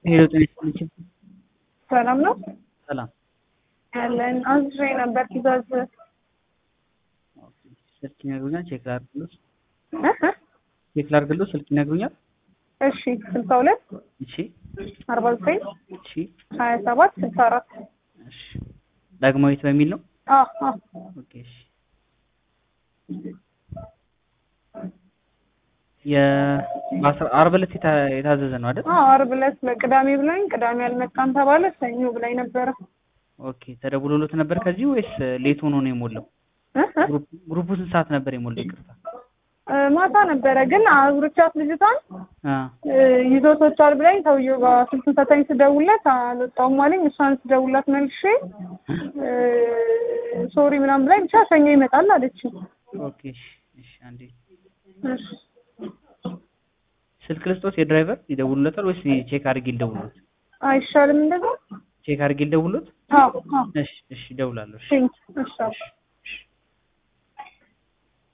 ሄሎ ጤና ይስጥልኝ። ሰላም ነው ሰላም ያለን አዝሬ ነበር ትእዛዝ ስልክ ይነግሩኛል። ቼክ ላድርግልዎት ቼክ ላድርግልዎት። ስልክ ይነግሩኛል። እሺ ስልሳ ሁለት እሺ አርባ ዘጠኝ እሺ ሀያ ሰባት ስልሳ አራት እሺ ዳግማዊት በሚል ነው። ኦኬ እሺ የአስራ ዓርብ ዕለት የታ- የታዘዘ ነው አይደል? አርብ ዕለት በቅዳሜ ብላኝ ቅዳሜ አልመጣም ተባለ ሰኞ ብላኝ ነበረ ኦኬ ተደውሎሎት ነበር ከዚህ ወይስ ሌት ሆኖ ነው የሞላው? እ እ ግሩፕ- ግሩፑ ስንት ሰዓት ነበር የሞላው? ይቅርታ እ ማታ ነበረ ግን አብሮቻት ልጅቷን አ እ ይዞቶቻል ብላኝ ሰውዬው ጋር ስልኩን ሰታኝ ስደውልለት አልወጣሁም አለኝ። እሷን ስደውልላት መልሼ እ ሶሪ ምናምን ብላኝ ብቻ ሰኞ ይመጣል አለች። ኦኬ እሺ እሺ አንዴ እሺ ስልክ ልስጦት የድራይቨር ይደውሉለታል ወይስ ቼክ አድርጌ ልደውሉት? አይሻልም እንደዛ? ቼክ አድርጌ ልደውሉት? አዎ አዎ እሺ እሺ እደውላለሁ። እሺ ቴንክ እሺ አዎ። እሺ